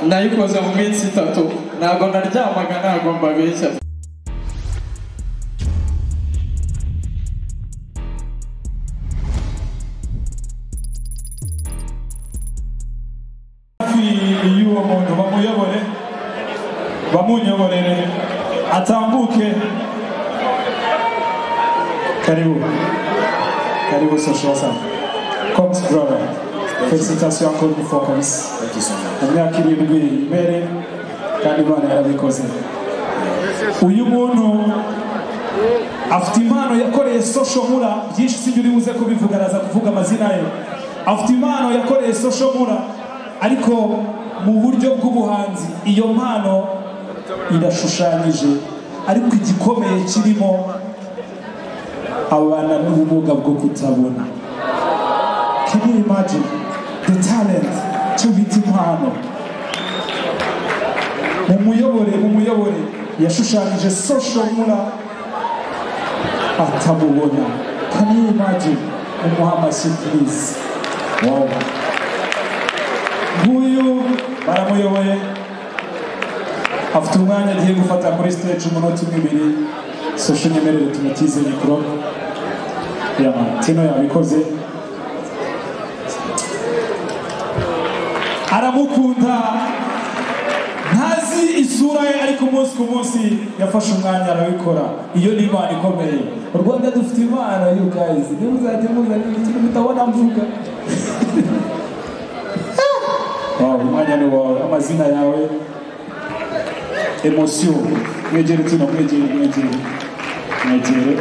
nayikoze mu minsi itatu ntabwo naryamaga ntabwo mbabeshya hafi y'uwo muntu bamuyobore bamunyoborere atambuke karibu karibu social sana comes brother felicitation encore une fois kabisa Thank you so much. mu myaka irindwi mbere kandi imana yarabikoze uyu muntu afite impano yakoreye social mura byinshi sibyo uri buze kubivuga araza kuvuga amazina ye afite impano yakoreye social mura ariko mu buryo bw'ubuhanzi iyo mpano irashushanyije ariko igikomeye kirimo abana n'ubumuga bwo kutabona Can you imagine the talent cyo bita impano mu muyobore mu muyobore yashushanyije social mura atamubona Can you imagine umuha amashyi please wow nguyu baramuyoboye afite umwanya agiye gufata kuri stage umunota umwe ibiri social nyemerere tumutize mikoro ya tino yabikoze aramukunda ntazi isura ye ariko umunsi ku munsi yafashe umwanya arabikora iyo ni imana ikomeye u rwanda dufite imana you guys ntimuzajye muzana ikintu mutabona mvuga Wow, umwanya ni wawe amazina yawe emosiyo mwegere tino mwegere mwegere mwegere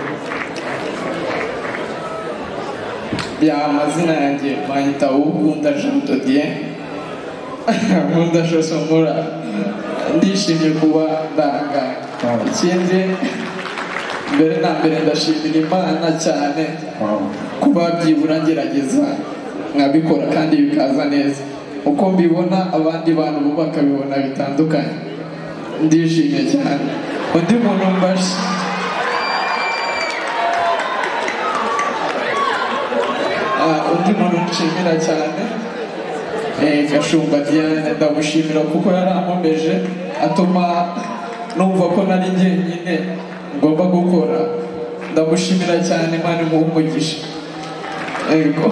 bya amazina yanjye bahita ukunda Jean Dodier nkunda Josomura ndishimye kuba ndanga ikindi mbere na mbere ndashimira Imana cyane kuba byibura ngerageza nkabikora kandi bikaza neza uko mbibona abandi bantu bo bakabibona bitandukanye ndishimye cyane undi muntu mbashe Ah, undi muntu nshimira cyane eh, gashumba diane ndamushimira kuko yarankomeje atuma numva ko nari jyenyine ngomba gukora ndamushimira cyane imana imuha umugisha yego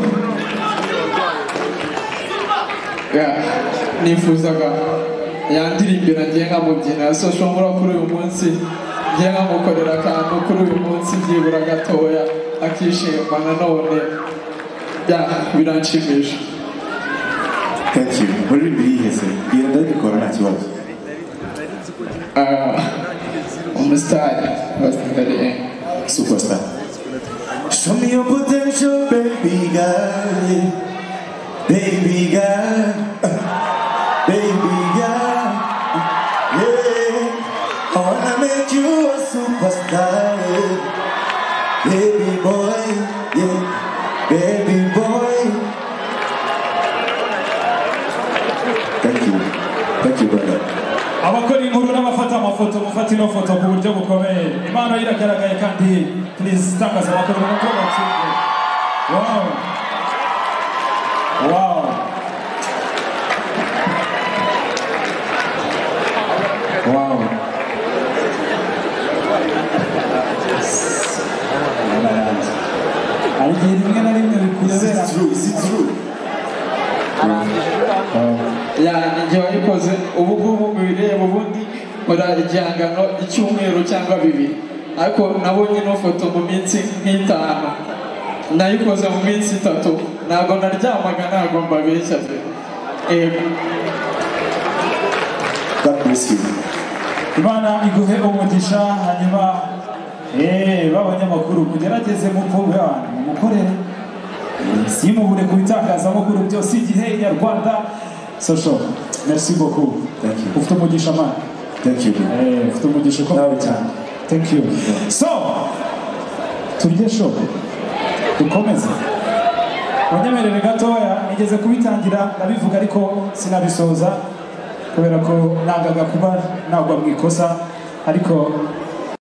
Yeah, nifuzaga yandiririmbira ngiye nkamubyina so shobora kuri uyu munsi ngiye nkamukorera akantu kuri uyu munsi byibura gatoya akishima nanone bya biranshimisha Thank you. Muri biheze. Iyo ndabikora nta kibazo. Ah, umusitari basitari Superstar. Show me your potential, baby girl. Baby girl. Baby girl. Yeah. I wanna make you a superstar. yeah. Baby boy. Yeah. Baby boy. Thank you. Thank you, brother. abakora inkuru n'abafata amafoto mufata ino foto ku buryo bukomeye impano ye iragaragaye kandi purize takaza abakora umunota w'abatsinze wawu wawu wawu hari igihe rimwe na rimwe Is bikuyobera it true? Is it true? ya igihe wayikoze ubu ngubu mubireba ubundi nkora igihangano icyumweru cyangwa bibiri ariko nabonye ino foto mu minsi nk'itanu nayikoze mu minsi itatu ntabwo naryamaga ntabwo mbabeshya pe yego God bless you. imana iguhe umugisha hanyuma eee b'abanyamakuru mugerageze mupfuye abantu mumukorere simubure ku bitangazamakuru byose igihe nyarwanda sosho merci beaucoup Thank you. ufite umugisha mana Thank you. bro. Eh, ufite umugisha ukomeye cyane thank you so turye sho dukomeze wanyemerere gatoya nigeze kubitangira ndabivuga ariko sinabisoza kubera ko nangaga kuba nagwa mu ikosa ariko